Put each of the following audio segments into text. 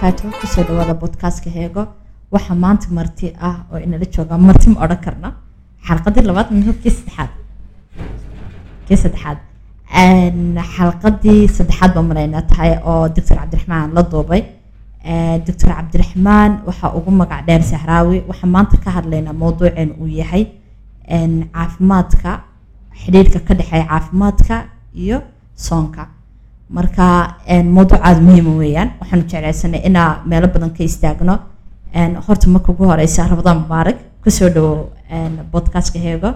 wabarakaatu kusoo dhawaada bodkastka heego waxaa maanta marti ah oo inala jooga marti ma odhan karna xalqadii labaad mise kii saddexaad kii saddexaad xalqadii saddexaad baa malaynaa tahay oo doctor cabdiraxmaan la duubay doctor cabdiraxmaan waxaa ugu magac dheer sahraawi waxaa maanta ka hadlaynaa mowduuceen uu yahay caafimaadka xidhiirka ka dhexeeya caafimaadka iyo soonka marka mowduuc aada muhiima weeyaan waxaanu jeclaysanay inaa meelo badan ka istaagno horta marka ugu horeysa rabadaan mubaarak kusoo dhawo bodkastka heego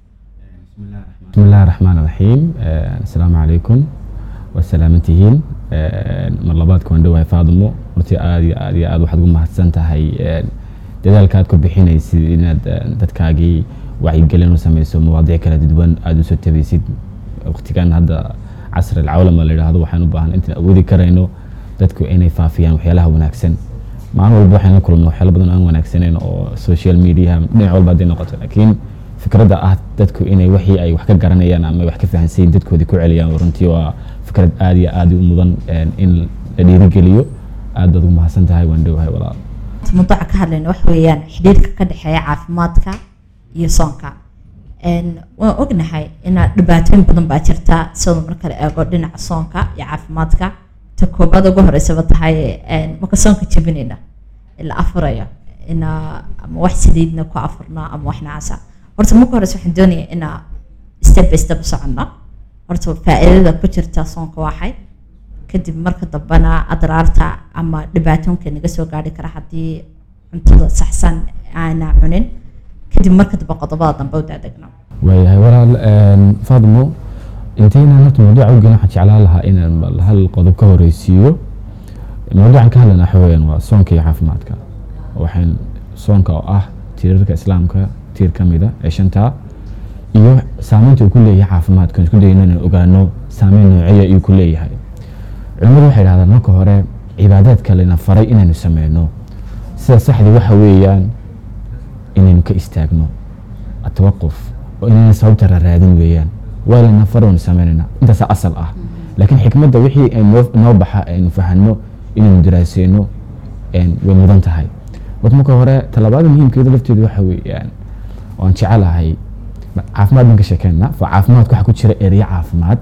بسم الله الرحمن الرحيم السلام عليكم وسلامتهين mar labaadka waan dhawahay faadimo hortii aad iyo aad iyo aad waxaad ugu mahadsan tahay dadaalka aad ku bixinaysid inaad dadkaagii wacyigelin u sameyso mawaadiic kala duwan aada usoo tabaysid waqtigan hadda casr alcawlama la yidhaahdo waxaan u baahan intaan awoodi karayno dadku inay faafiyaan waxyaalaha wanaagsan maalin walba waxaan la kulmno waxyaalo badan aan wanaagsaneyn oo social media dhinac walba hadday noqoto laakiin fikradda ah dadku inay wixii ay wax ka garanayaan ama wax ka fahansayin dadkoodii ku celiyaan runtii waa fikrad aad iyo aad u mudan in la dhiirigeliyo aad baad ugu mahadsan tahay waan dhowahay walaal mawduuca ka hadlayna waxa weeyaan xidhiirka ka dhexeeya caafimaadka iyo soonka waan ognahay inaa dhibaatooyin badan baa jirta sidoo marka la eego dhinaca soonka iyo caafimaadka ta koobaad ugu horeysaba tahay marka soonka jebinayna la afurayo inaa ama wax saliidna ku afurna ama wax nacaasa horta marka horeysa waxaan doonaya inaa step by step u soconno horta faa'iidada ku jirta soonka waxay kadib marka dambena adraarta ama dhibaatoonka naga soo gaari kara haddii cuntada saxsan aana cunin kadib marka dambe qodobada dambe u daadegno waayahay walaal faadimo intaynaan horta mawduuca u gelin waxaan jeclaan lahaa inaan bal hal qodob ka horeysiiyo mawduucan ka hadlayna waxa weeyaan waa soonka iyo caafimaadka waxaan soonka oo ah tiirarka islaamka tiir ka mida ee shantaa iyo saameynta uu ku leeyahay caafimaadka isku dayno inaan ogaano saameyn nooceeya iyuu ku leeyahay culimmadu waxay dhahdaan marka hore cibaadaadka lena faray inaynu sameyno sida saxdii waxa weeyaan inaynu ka istaagno atawaquf oo inayna sababta raaraadin weeyaan waa lana far waynu sameynayna intaasaa asal ah laakiin xikmadda wixii noo baxa aynu fahanno inaynu daraaseyno way mudan tahay wad marka hore talabaada muhiimkeeda lafteedu waxa weeyaan waan jecelahay caafimaad baan ka sheekeyna fa caafimaadka waxaa ku jira ereyo caafimaad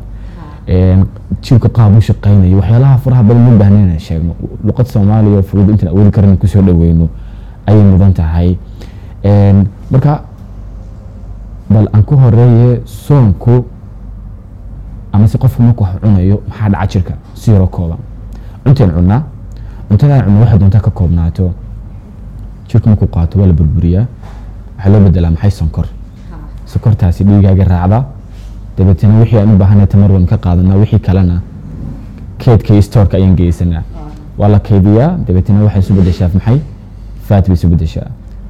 jirka qaab u shaqeynayo waxyaalaha faraha badan ma baahna inaan sheegno luqad soomaaliya fudud intaan awoodi karan kusoo dhaweyno ayay mudan tahay marka bal aan ku horeeye soonku ama se qofku marku wax cunayo maxaa dhaca jirka si yaroo kooban cuntaan cunaa cuntadaan cunno waxay doontaa ka koobnaato jirku markuu qaato waa la burburiyaa waxaa loo bedelaa maxay sonkor sonkortaasi dhiigaaga raacda dabeetana wixii aan u baahanay tamar waynu ka qaadanaa wixii kalena keedka iyo stoorka ayaan geysanaa waa la kaydiyaa dabeetana waxay isu bedeshaa maxay faat bay isu bedeshaa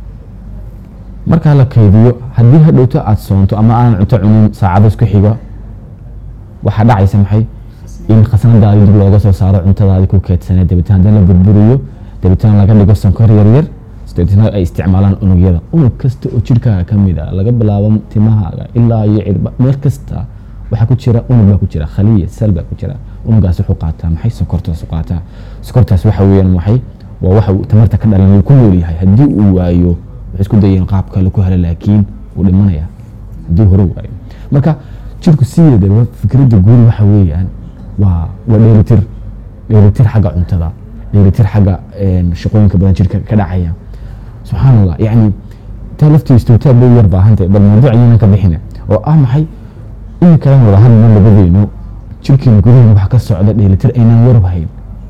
markaa la kaydiyo haddii hadhowto aad soonto ama aanan cunto cunin saacado isku xiga waxaa dhacaysa maxay in khasnadaadii dib looga soo saaro cuntadaadii ku keedsanee dabeetana haddana la burburiyo dabeetana laga dhigo sonkor yaryar dabeetana ay isticmaalaan unugyada unug kasta oo jirkaaga ka mid a laga bilaabo timahaaga ilaa iyo cirba meel kasta waxaa ku jira unug baa ku jira khaliya sel baa ku jira unugaas wuxuu qaataa maxay sokortaas qaataa sokortaas waxa weeyaan maxay waa waxa uu tamarta ka dhalan uu ku nool yahay haddii uu waayo waxay isku dayeen qaab kale ku hela laakiin wuu dhimanaya haddii hore waayo marka jirku sideedaba fikradda guud waxa weeyaan waa waa dheelitir dheelitir xagga cuntada dheelitir xagga shaqooyinka badan jirka ka dhacaya subxaan allah yani taa laftiistu taa bay yar baahantay bal mawduuc ayaynan ka bixina oo ah maxay iminkaan wada hadlna labadeyno jirkeena gudaheena waxa ka socda dheelitir aynaan warab hayn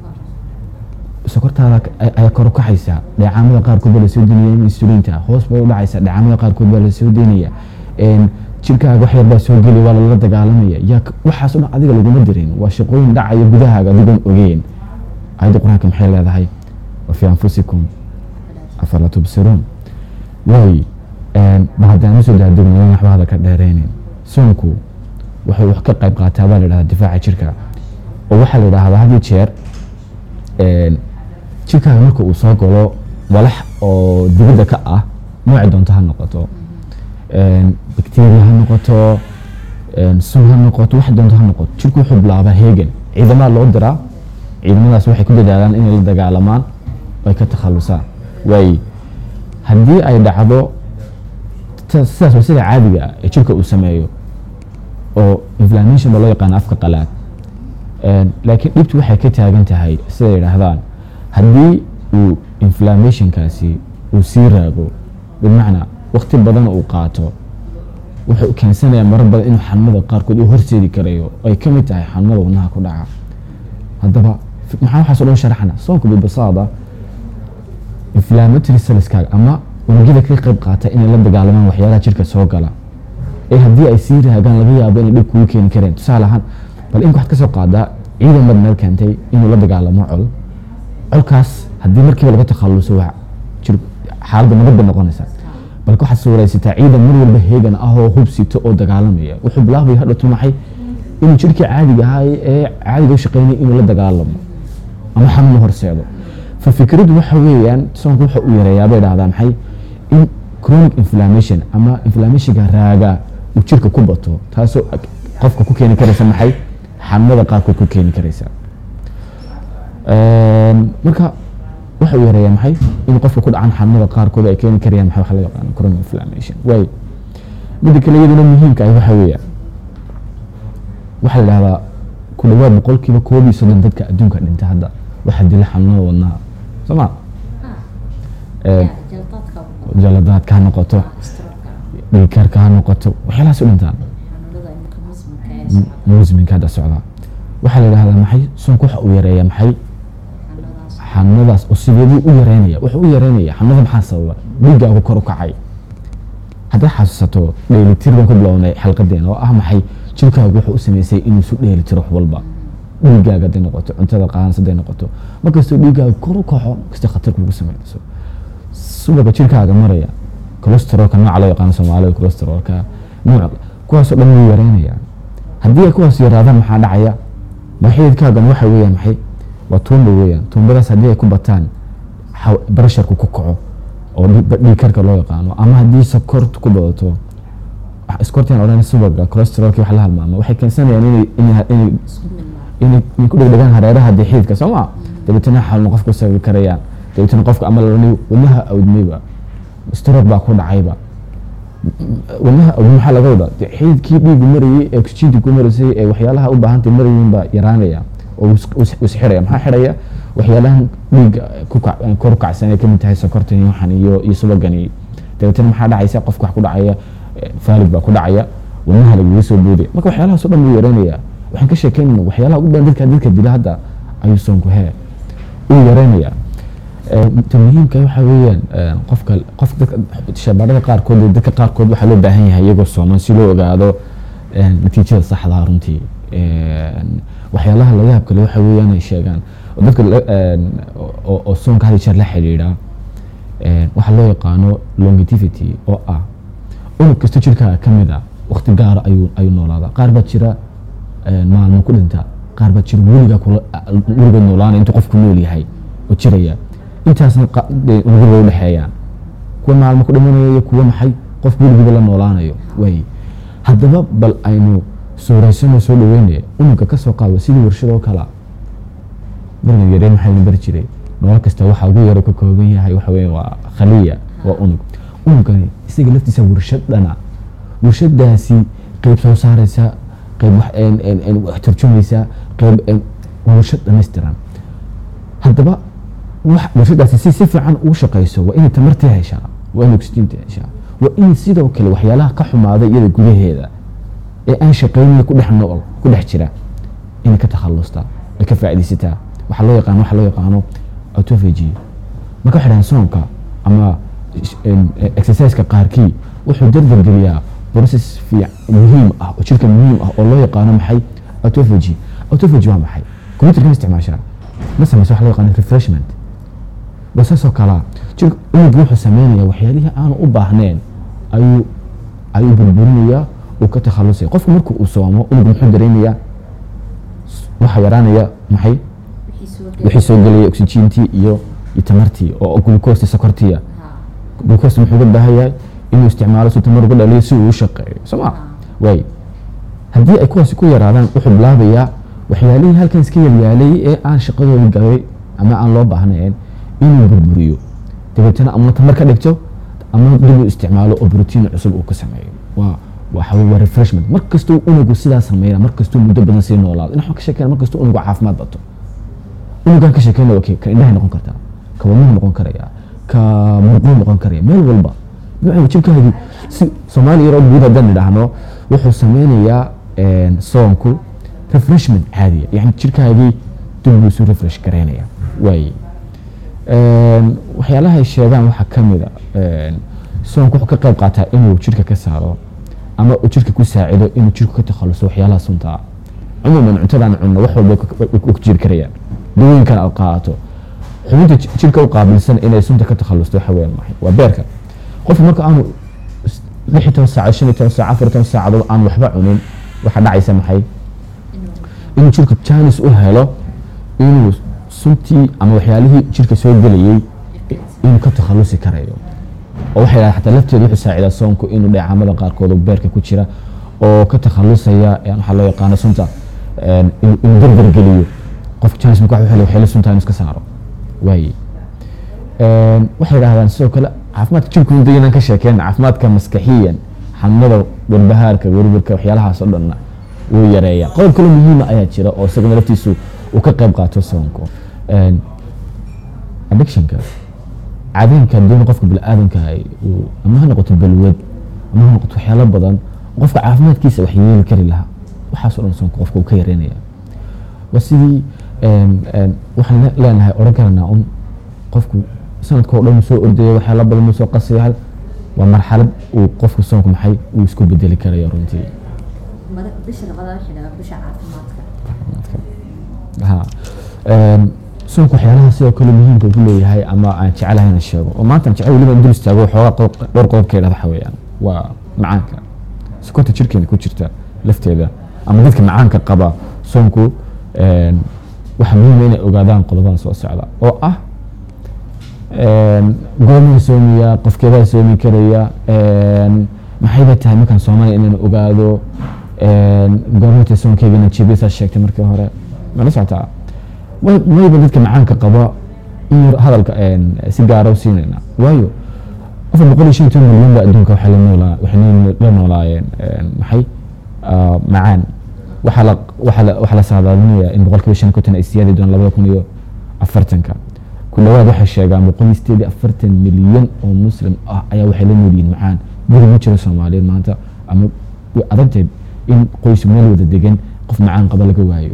sokortaada ayaa kor u kaxaysa dheecaamada qaarkood baa lasoo deynaya insulinta hoos bay u dhacaysa dheecaamada qaarkood baa lasoo deynaya jirkaaga wax yar baa soo geli waa lala dagaalamaya yaa waxaas o dhan adiga laguma dirin waa shaqooyin dhacaya gudahaaga adigoon ogeyn ayadda qur-aanka maxay leedahay wa fii anfusikum afala tubsiruun waay ba haddaan usoo daadegnayn waxba hada ka dheereynin soonku wuxuu wax ka qayb qaataa baa la yidhahdaa difaaca jirka oo waxaa la yidhahdaa had iyo jeer jirkaaga marka uu soo galo walax oo dibadda ka ah nooci doonto ha noqoto bacteria ha noqoto sun ha noqoto wax doonto ha noqoto jirku wuxuu bilaabaa heegan ciidamada loo diraa ciidamadaas waxay ku dadaalaan inay la dagaalamaan ay ka takhalusaan waaye haddii ay dhacdo ta- sidaas waa sida caadiga ah ee jirka uu sameeyo oo inflammation ba loo yaqaano afka qalaad Een, laakiin dhibtu waxay ka taagan tahay siday yidhaahdaan haddii uu inflammationkaasi uu sii raago bimacnaa waqti badan uu qaato wuxuu keensanayaa marar badan inuu xanuunada qaarkood uu horseedi karayo ay ka mid tahay xanuunada wadnaha ku dhaca haddaba f- maxaa waxaas oo dhan sharaxna soonka bibasaada inflammatory cellskaaga ama unugyada ka qayb qaata inay la dagaalamaan waxyaalaha jirka soo gala ee haddii ay sii raagaan laga yaabo inay dhib kugu keeni kareen tusaale ahaan bal in waxaad ka soo qaadaa ciidan bad meel keentay inuu la dagaalamo col colkaas haddii markiiba laga takhaluso waa jir xaaladda nabad bay noqonaysaa balka waxaad suuraysataa ciidan mar walba heegan ah oo hubsito oo dagaalamaya wuxuu bilaabaya hadhatu maxay inuu jirkii caadiga ahaa ee caadiga u shaqeynaya inuu la dagaalamo ama xanuun u horseedo fa fikraddu waxa weeyaan soonku waxa uu yareeyaa bay dhahdaa maxay in chronic inflammation ama inflammationka raaga uu jirka ku bato taasoo qofka ku keeni karaysa maxay xanuunada qaarkood ku keeni karaysa Een, marka waxa uu yareeyaa maxay in qofka ku dhacan xanuunada qaarkood ay keeni karayaan maxay waxa loo yaqaano chronic inflammation waayo midda kale iyaduna muhiimka ah waxa weeyaan waxaa la dhahdaa ku dhawaad boqolkiiba koob iyo soddon dadka adduunka dhinta hadda waxaa dila xanuunada wadnaha soo ma Een, jaladaadka ha noqoto dhiigkarka ha noqoto waxyaalahaas u dhintaan musminka hadda socdaa waxaa la yidhahdaa maxay soonku waxa uu yareeyaa maxay xanuunadaas oo sideeduu u yareynaya wuxuu u yareynaya xanuunada maxaa sababa dhiiggaagu kor u kacay haddaad xasuusato dheelitir baan ku bilownay xalqadeena oo ah maxay jirkaagu wuxuu u sameysay inuu isu dheelitiro wax walba dhiiggaaga hadday noqoto cuntada qaanas hadday noqoto markastoo dhiiggaaga kor u kaco kasta khatar kugu sameynayso subaga jirkaaga maraya cholesterolka nooca loo yaqaano soomaalida cholesterolka nooc kuwaasoo dhan wuu yareynaya haddii ay kuwaas yaraadaan maxaa dhacaya maxididkaagan waxa weeyaan maxay waa tuumba weeyaan tuumbadaas haddii ay ku bataan xaw- barasharku ku kaco oo dhiig- dhiigkarka loo yaqaano ama haddii sokortu ku badato iskortian odhan subaga cholesterolki wax la halmaamo waxay keensanayaan inay inay inay inay inay ku dhegdhegaan hareeraha dee xididka soo ma dabeetana xalno qofku sababi karayaan dabeetana qofka ama lalani wadnaha awdmayba stroke baa ku dhacayba wadnaha awdmay maxaa laga wadaa dee xididkii dhiigu marayay ee oxygentii ku maraysay ee waxyaalaha u baahantay marayin baa yaraanaya oo is- is- isxiraya maxaa xidhaya waxyaalahan dhiigga ku kac- kor u kacsan ay kamid tahay sokortan iyo waxan iyo iyo subagani dabeetana maxaa dhacaysa qofka wax ku dhacaya eh, faalid baa ku dhacaya wadnaha lagaga soo booday marka waxyaalahaas oo dhan buu yareynaya waxaan ka sheekeynayna waxyaalaha ugu badan dadka dadka dila hadda ayuu soonku hee uu yareynaya ta muhiimka waxa weeyaan eh, qofka qof dadka shabaarada qaarkood iyo dadka qaarkood waxaa loo baahan yahay iyagoo sooman si loo ogaado eh, natiijada saxda ah runtii Eh, waxyaalaha laga yaab kale waxa weeyaan ay sheegaan oo dadka la- eh, oo oo soonka had iyo jeer la xidhiidha eh, waxaa loo yaqaano longevity oo ah unug kasta jirkaaga ka mid a waqti gaara ayuu ayuu noolaadaa qaar baa jira eh, maalmo ku dhinta qaar baa jira weligaa kula weligood noolaana intuu qofku nool yahay oo jiraya intaasna qa- dee unugyada way u dhexeeyaan kuwa maalmo ku dhimanaya iyo kuwa maxay qof weligiiba la noolaanayo way haddaba bal aynu suuraysanoo soo dhaweynaya unugga ka soo qaado sidii warshadoo kala bariga yareen maxaa la bari jiray nolol kasta waxa ugu yaro ka kooban yahay waxa weeye waa khaliya waa unug unuggani isaga laftiisa warshad dhana warshadaasi qeyb soo saaraysa qeyb wax een- een- een wax turjumaysa qeyb een- waa warshad dhammaystiran haddaba wax warshadaasi si si fiican ugu shaqayso waa inay tamartii heshaa waa inay oxygentii heshaa waa in sidoo kale waxyaalaha ka xumaada iyada gudaheeda ee aan shaqaynin ku dhex nool ku dhex jira inay ka takhalustaa ay ka faa'iidaysataa waxaa loo yaqaano waxaa loo yaqaano autophagy marka waxay dhahaan soonka ama em, eh, exerciseka qaarkii wuxuu dardargeliyaa process fiic muhiim ah oo jirka muhiim ah oo loo yaqaano maxay autophagy autophagy waa maxay computerka ma isticmaashaa ma samaysa waxa loo yaqaano refreshment waa saasoo kalaa jirka unuggu wuxuu sameynaya waxyaalihii aanu u baahneen ayuu ayuu burburinayaa uu ka takhalusaya qofku markuu uu soomo unuggu muxuu dareemayaa waxaa yaraanaya maxay wixii soo gelaya oxygentii iyo iyo tamartii oo glucose sokortiya glucose muxuu uga baahan yahay inuu isticmaalo si tamar uga dhaliyo si uu u shaqeeyo soo ma waay haddii ay kuwaasi ku yaraadaan wuxuu bilaabayaa waxyaalihii halkan iska yalyaalay ee aan shaqadooda gabay ama aan loo baahnayn inuu burburiyo dabeetana ama tamar ka dhigto ama dib u isticmaalo oo brotiin cusub uu ka sameeyo waa waxa weye waa refreshment mar kastuu unugu sidaa sameynaa mar kastuu muddo badan sii noolaado in waxaan ka sheekeyna mar kastuu unugu caafimaad bato unugaan ka sheekeyna okay ka indhahay noqon kartaa ka wadnuhu noqon karaya ka murquu noqon karaya meel walba nuuca jibkaagi si soomaali yaroo guud haddaan idhaahno wuxuu sameynayaa soonku refreshment caadiya yani jirkaagii dib buu isu refresh garaynaya waaye waxyaalaha ay sheegaan waxaa ka mid a soonku wuxuu ka qayb qaataa inuu jirka ka saaro ama uu jirka ku saacido inuu jirku ka takhaluso waxyaalaha sunta ah cumuuman cuntadaan cunno wax walba way ku jiri karayaan dawooyinkan aad qaadato xubinta jirka u qaabilsan inay sunta ka takhalusto waxa weeyaan maxay waa beerka qofku marka aanu lix iyo toban saacadood shan iyo toban saac afar iyo toban saacadood aan waxba cunin waxaa dhacaysa maxay inuu jirku jaanis u helo inuu suntii ama waxyaalihii jirka soo gelayey inuu ka takhalusi karayo oo waxay dhahdeen xataa lafteedu wuxuu saacidaa soonku inuu dheecaamada qaarkood oo beerka ku jira oo ka takhalusaya waxaa loo yaqaano sunta inuu darbar geliyo qofka jaanis marka wuxuu helay waxyaala sunta inuu iska saaro waaye waxay yidhahdaan sidoo kale caafimaadka jirku inta inaan ka sheekeyna caafimaadka maskaxiyan xanuunada warbahaarka werwerka waxyaalahaas oo dhanna wuu yareeyaa qodob kale muhiima ayaa jira oo isagana laftiisu uu ka qayb qaato soonku addictionka caadooyinka doona qofka biniaadanka ama ha noqoto balwad ama ha noqoto waxyaalo badan qofka caafimaadkiisa wax yeeli kari lahaa waxaasoo dhan soonka qofka uu ka yareynaya waa sidii waxaan leenahay odhan karanaa un qofku sanadka oo dhan uu soo ordaya waxyaalo badan uu soo qasaya waa marxalad uu qofku soonku maxay uu isku bedeli karayo runtii bisha labada waxay dhahaa bisha caafimaadka ha soonku waxyaalaha sidoo kale muhiimka ku leeyahay ama aan jecelahay inaan sheego oo maanta aan jecel weliba in dul istaago waxoogaa dhowr qodob ka yidhahda waxa weeyaan waa macaanka sokorta jirkeena ku jirta lafteeda ama dadka macaanka qaba soonku waxaa muhiima inay ogaadaan qodobadan soo socda oo ah goormaa soomiya qofkeedaa soomi karaya maxayba tahay markaan soomaaliya inaan ogaado goormata soonkeyga inaan jebisaa sheegtay markii hore mala socotaa wayba dadka macaanka qaba in yar hadalka si gaara u siinayna waayo afar boqol iyo shan iyo toban milyan ba adduunka waxay la noolaa waxay la noolaayeen maxay macaan waxaa la waxaa la waxaa la saadaalinaya in boqolkiiba shan iyo konton ay siyaadi doonaan labada kun iyo afartanka ku dhawaad waxay sheegaan boqol iyo sideed iyo afartan milyan oo muslim ah ayaa waxay la nool yihiin macaan guri ma jiro soomaaliyeed maanta ama way adagtahay in qoys meel wada degan qof macaan qaba laga waayo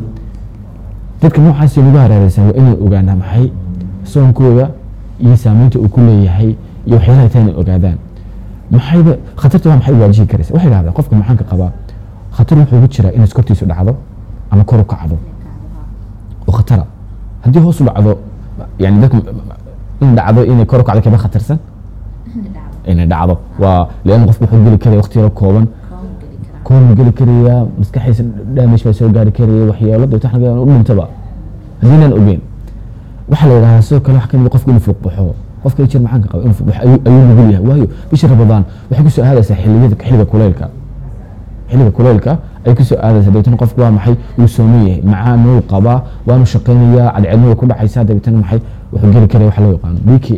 dadka noocaas lagu hareereysan waa inay ogaanaa maxay soonkooda iyo saameynta uu ku leeyahay iyo waxyaalaha taa inay ogaadaan maxayba khatarta waa maxay waajihi karaysa waxay dhahdaan qofka macaanka qabaa khatar wuxuu ugu jiraa inay skortiisu dhacdo ama kor u kacdo oo khatara haddii hoos u dhacdo yani dadka in dhacdo inay kor u kacdo kaba khatarsan inay dhacdo waa leanna qofku wuxuu geli karaya waqti yaro kooban koorma geli karaya maskaxiisa damage baa soo gaari karaya waxyaalo dee wax laga u dhintaba haddiinaan ogeyn waxaa la yidhahdaa sidoo kale wax kamid qofku inuu fuuq baxo qofka jir macaanka qaba inuu fuuq baxo ayuu ayuu nugul yahay waayo bisha rabadaan waxay kusoo aadaysaa xilliyada xilliga kuleylka xilliga kuleylka ay kusoo aadaysaa dabeetana qofku waa maxay wuu sooman yahay macaan wuu qabaa waanu shaqaynayaa cadceedna way ku dhacaysaa dabeetana maxay wuxuu geli karaya waxa loo yaqaano bk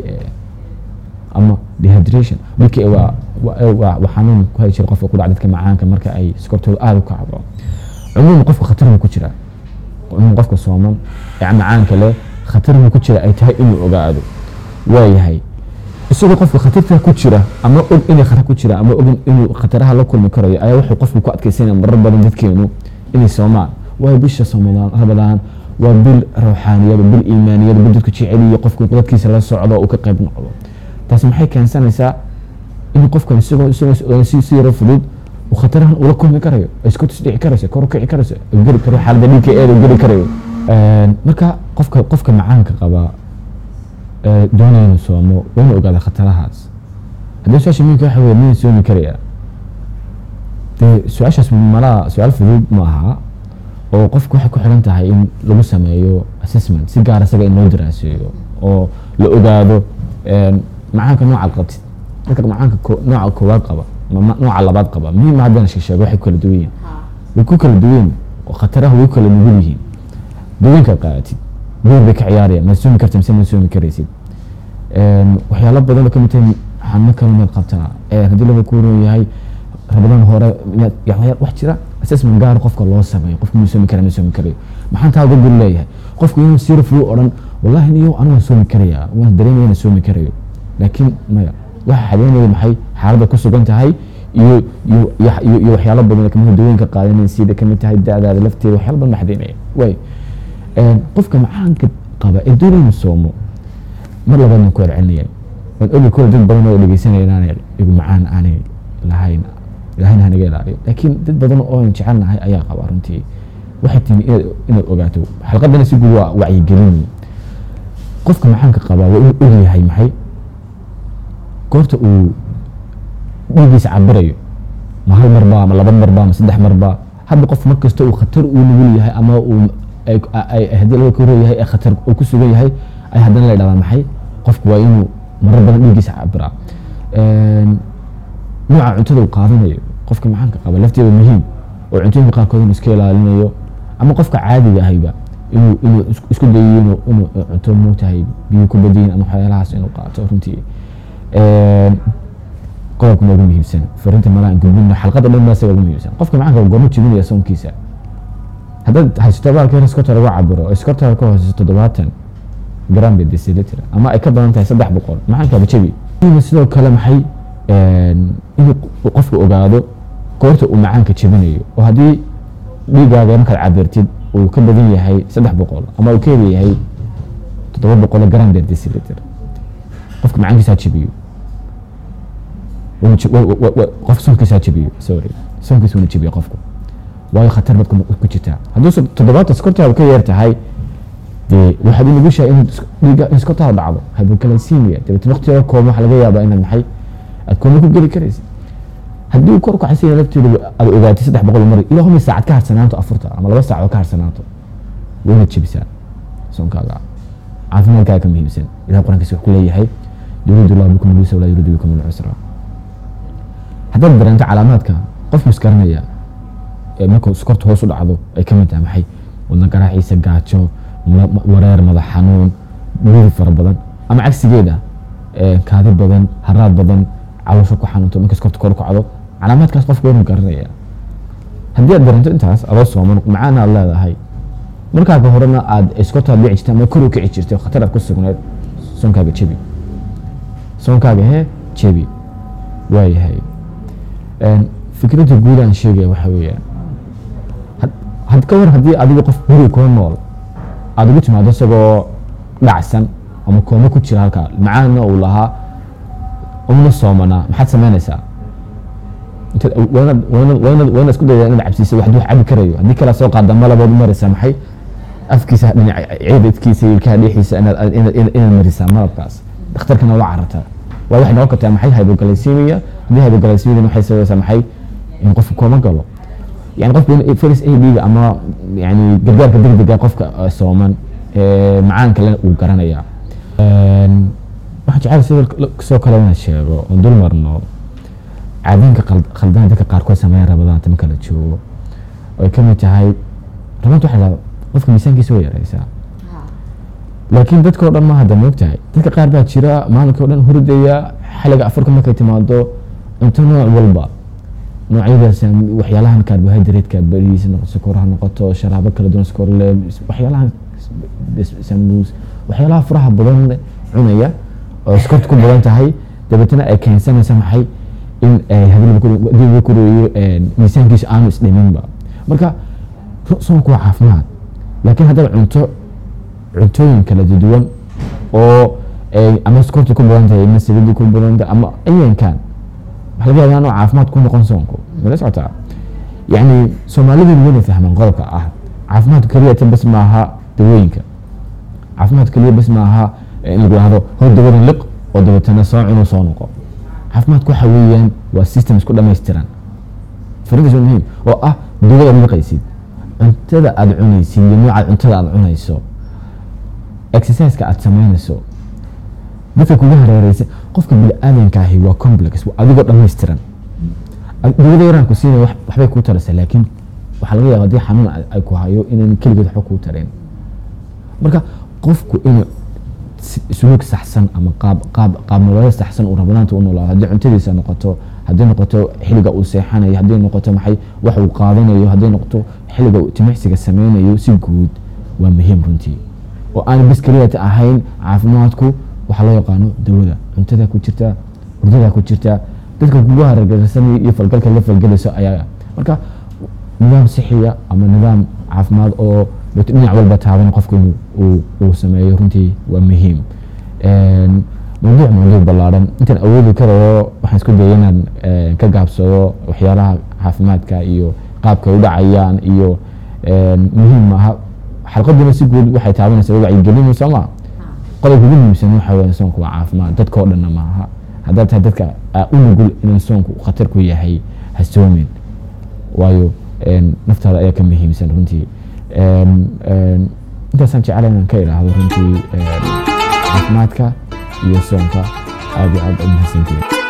ama dehydration bk waa waa xanuun ku hay jira qofka ku dhaca dadka macaanka marka ay skortooda aada u kacdo cumuuman qofka khatar buu ku jira cumuuman qofka sooman ee macaanka leh khatar buu ku jira ay tahay inuu ogaado waayahay isagoo qofka khatarta ku jira ama og inay khatar ku jira ama og inuu khataraha la kulmi karayo ayaa wuxuu qofku ku adkaysanaya marar badan dadkeenu inay soomaan waayo bisha somadaan rabadaan waa bil ruuxaaniyada bil iimaaniyada bil dadku jeceliyo qofku dadkiisa la socdo uu ka qayb noqdo taasi maxay keensanaysaa in qofkan isagoo isagoo si si yaro fudud uu khatarahan ula kulmi karayo isku tisdhici karayso kor u kici karayso geli karo xaaladda dhiigka eeda geli karayo marka qofka qofka macaanka qaba doonaya inuu soomo waa inuu ogaada khatarahaas haddii su-aasha muhimka waxa weye miyay soomi karaya dee su-aashaas malaa su-aal fudud ma aha oo qofku waxay ku xiran tahay in lagu sameeyo assessment si gaar isaga in loo daraaseeyo oo la ogaado macaanka noocaad qabtid dadka macaanka nooca koowaad qaba nooca labaad qaba muhiim haddana sheego waxay ku kala duwan yihiin way ku kala duwan oo khataraha way ku kala nugul yihiin dawooyinkaad qaadatid door bay ka ciyaarayaan ma soomi karta mise ma soomi karaysid Een, waxyaalo badan oo ka mid tahay xanuuno kale maad qabtaa Ee, haddii laga kuuran yahay rabadaan hore inaad- yani wax jira assessment gaar qofka loo sameeyo qofka ma soomi kara ma soomi karayo maxaan taa uga gol leeyahay qofku inuu seriously u odhan wallahi niyo anigu waan soomi karayaa waan dareemaya inaan soomi karayo laakiin maya waxa xadeynaya maxay xaaladda ku sugan tahay iyo iyo iyo- iyo iyo waxyaalo badan oo kamid ah dawooyinka qaadanaya sida kamid tahay da'daada lafteeda waxyaalo badan ma xadeynaya way Een, qofka macaanka qaba ee doonaya inuu soomo mar labaadna ku celcelinayaan waan ogi kule dad badan oo dhegeysanaya inaanay igu macaan aanay lahayn ilahayna hanaga ilaaliyo laakiin dad badan oo aan jecelnahay ayaa qaba runtii waxay timi inaad inaad ogaato xalqadana si guud waa wacyigelin qofka macaanka qabaa waa inuu ogyahay maxay goorta uu dhiiggiisa cabirayo ma hal marba ma laba marba ma saddex marba hadba qof mar kasta uu khatar uu nugul yahay ama uu ay- ay- ay- haddii laga koro yahay ee khatar uu ku sugan yahay ay haddana la dhahdaa maxay qofku waa inuu marar badan dhiiggiisa cabiraa Een, nooca cuntada uu qaadanayo qofka macaanka qaba lafteeda muhiim oo cuntooyinka qaarkood inuu iska ilaalinayo ama qofka caadiga ahayba inuu inuu isku- isku dayiyo inuu inuu cunto moogtahay biyo ku badiyin ama waxyaalahaas inuu qaato runtii Een, qodobka ugu muhiimsan fariinta malaha gudbina xalqada dhan baa isaga ugu muhiimsan qofka macaanka goorma jebinaya soonkiisa haddaad haysato baalka in iskota lagu cabiro oo iskota ka hooseyso toddobaatan gram per deciliter ama ay ka badan tahay saddex boqol macaankaaba jebi Iyo sidoo kale maxay een, inuu q- qofku ogaado goorta uu macaanka jebinayo oo haddii dhiigaaga markaad cabirtid uu ka badan yahay saddex boqol ama uu ka yar yahay toddoba boqol gram per deciliter qofka macaankiisa ha jebiyo Wuuna je- wa- wa- wa- qof soonkiisa ha jebiyo sorry soonkiisa wuuna jebiyo qofku waayo khatar baad ku ku jirtaa hadduuse toddobaatan skortaada ka yar tahay dee waxaad u nugushahay inaad is- dhiigga in skortaada dhacdo hypoglycemia dabeetna waqtiga kooban waxaa laga yaabaa inaad maxay aad kooma ku geli karaysid haddii uu kor u kacsan yahay lafteedu aad ogaatay saddex boqol mari ilaa humi saacad ka harsanaato afurta ama laba saacadood ka harsanaato waa inaad jebisaa soonkaaga caafimaadkaaga ka muhiimsan ilaha qur-aankiisa wuxuu ku leeyahay yuriidu llahu bikum lyusra walaa yuriidu bikum lcusra haddaad dareento calaamaadka qofku iskaranaya ee markuu skorta hoos u dhacdo ay ka mid tahay maxay wadna garaaciisa gaajo ma- ma- wareer madax xanuun dhuri fara badan ama cagsigeeda ee kaadi badan haraad badan caloosha ku xanuunto markay skorta kor u kacdo calaamaadkaas qofku waa inuu garanaya haddii aad dareento intaas adoo sooman macaana aad leedahay markaaga horena aad iskortaad dhici jirtay ama kor u kici jirtay oo khatar aad ku sugneed soonkaaga jebi soonkaaga hee jebi waayahay Een, fikradda guud aan sheegaya waxa weeyaan had- had ka war haddii adiga qof guriga kula nool aad ugu timaado isagoo dhacsan ama koomo ku jira halkaa macaana uu lahaa una soomanaa maxaad samaynaysaa intaad aw- waa inaad- waa inaad- waa inaad- waa inaad isku daydaa inaad cabsiiso wax wax cabi karayo haddii kala soo qaada malabood maraysaa maxay afkiisa dhinaca ciidadkiisa iyo ilkaha dheexiisa inaad inaad- inaad inaad marisaa malabkaas dhakhtarkana la carartaa waa waxay noqon kartaa maxay hypoglycemia haddii hypoglycemia waxay sabaysaa maxay in qofku kooma galo yani qofku in first aid ama yani gargaarka degdega qofka eh, sooman ee macaanka le uu garanaya Een, waxaan jecel sidoo sidoo kale inaan sheego oon dul marno caadooyinka khal- khaldan dadka qaarkood sameeya rabadaanta marka la joogo oo ay ka mid tahay rabanta waxaa la qofka miisaankiisa way yaraysaa laakiin dadka oo dhan ma hadda moogtahay dadka qaar baa jira maalinka o dhan hurdaya xiliga afurka markay timaado cunto nooc walba noocyadaas waxyaalahan carbohydrate-ka bariis noqo sokor ha noqoto sharaabo kala duwan sokor le waxyaalahan sambuus waxyaalaha furaha badan cunaya oo sokorta ku badan tahay dabeetana ay keensanaysa maxay in ay hadii kureeyo miisaankiisa aanu isdhiminba marka ru- soonku waa caafimaad laakiin haddaba cunto cuntooyin kala duwan oo ay ama sokorta ku badan tahay ama saliidda ku badan tahay ama ayankan waxa laga yaabaa inuu caafimaad ku noqon soonku mala socotaa yacni soomaalidu wada fahmaan qodobka ah caafimaadku keliya ta bas maaha dawooyinka caafimaadku keliya bas maaha in lagu dhahdo hor dawadan liq oo dabeetana soo cuno soo noqo caafimaadku waxa weeyaan waa system isku dhammaystiran fariintaas waa muhiim oo ah dawada aad liqaysid cuntada aad cunaysid iyo noocaad cuntada aad cunayso exerciseka aad samaynayso dadka kuga hareereysa qofka bini-aadanka ahi waa complex waa adigoo dhammaystiran Ad- dawada yaraan ku siinaya wax- waxbay kuu taraysaa laakiin waxaa laga yaaba haddii xanuun ay- ay ku hayo inaan keligeed waxba kuu tareen marka qofku inuu si- suluug saxsan ama qaab qaab qaab nololeed saxsan uu rabanaanta u noolaado haddii cuntadiisa noqoto haddii noqoto xilliga uu seexanayo haddii noqoto maxay wax uu qaadanayo haddii noqoto xilliga uu timicsiga sameynayo si guud waa muhiim runtii oo aan bis keliyata ahayn caafimaadku waxaa loo yaqaano dawada cuntada ku jirta hurdada ku jirta dadka kugu hargagsanaya iyo falgalka la falgelayso ayaa marka nidaam sixiya ama nidaam caafimaad oo dhinac walba taaban qofku inuu uu- uu sameeyo runtii waa muhiim Een, mawduuc mawduuc ballaaran intaan awoodi karayo waxaan isku dayay inaan een, ka gaabsado waxyaalaha caafimaadka iyo qaabka ay u dhacayaan iyo een, muhiim maaha xalqaduna si guud waxay taabanaysaa wacyigelin soo ma qodobka ugu muhiimsan waxa weeye soonku waa caafimaad dadka oo dhanna maaha haddaad tahay dadka aa u nugul inuu soonku khatar ku yahay ha soomin waayo een, naftaada ayaa ka muhiimsan runtii Een, een, intaasaan jecela inaan ka idhaahdo runtii een, caafimaadka iyo soonka aad iyo aad u mahadsantiin